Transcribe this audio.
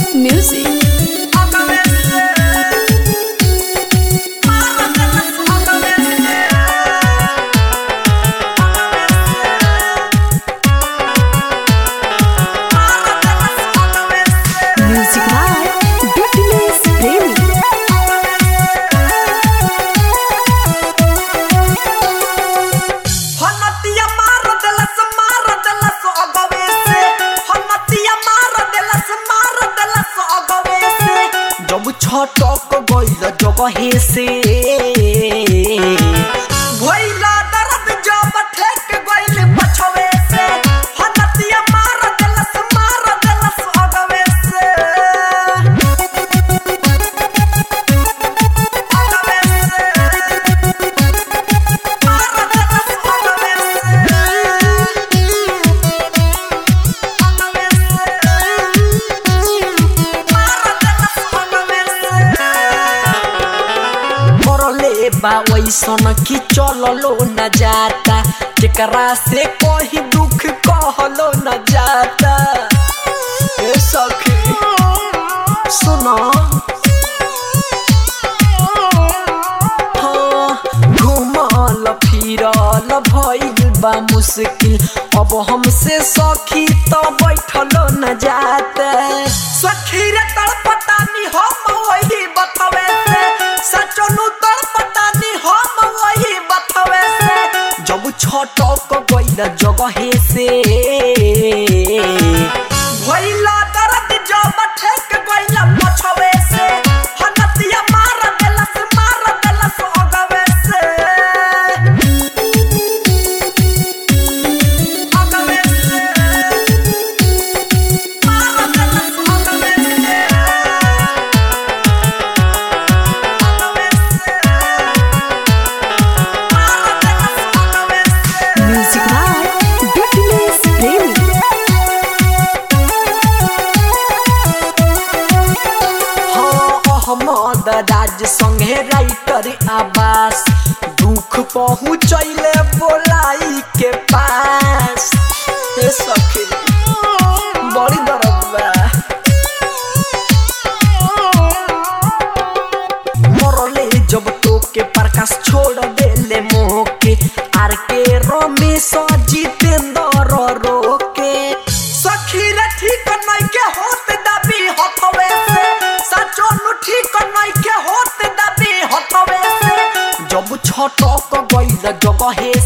Music. Music by Dipiness Premi. हनतिया मार देलस मार देलस अगवे से हनतिया मार देलस मार देलस अगवे से जब छटक गइल जगहे से भइला दर्द जब ठेक गइल पछवे से हनतिया मार देलस मार देलस अगवे से अगवे से मरले बा वैसन की चललो न जाता जेकरा से कोई दुख कहलो न जाता ए सखी सुनो हाँ, घुमल फिरल भइल बा मुश्किल अब हमसे सखी तो बैठलो न जाता सखी रे तड़पटानी हम वही बतवे से सचनु तड़पटानी हम वही बतवे से जब छटक गइल जगहे से भइला दर्द जब ठेक गइल पछवे से हनतिया मार देलस मार देलस अगवे से अगवे से मार देलस अगवे से अगवे से मार देलस अगवे से Music by Dipiness Premi. हाँ अहमद राज संगे राइटर आवास दुख पहुँचैले बोलाई के पास हे सखी बड़ी दर्द बा मरले जब तो के प्रकाश छोड़ देले मोह के आर के रमेश जितेंद्र रोके सखी रे ठीक नहीं के होत दबी हथवे से सचो नु ठीक नहीं के होत दबी हथवे से जब छटक गइल जगहे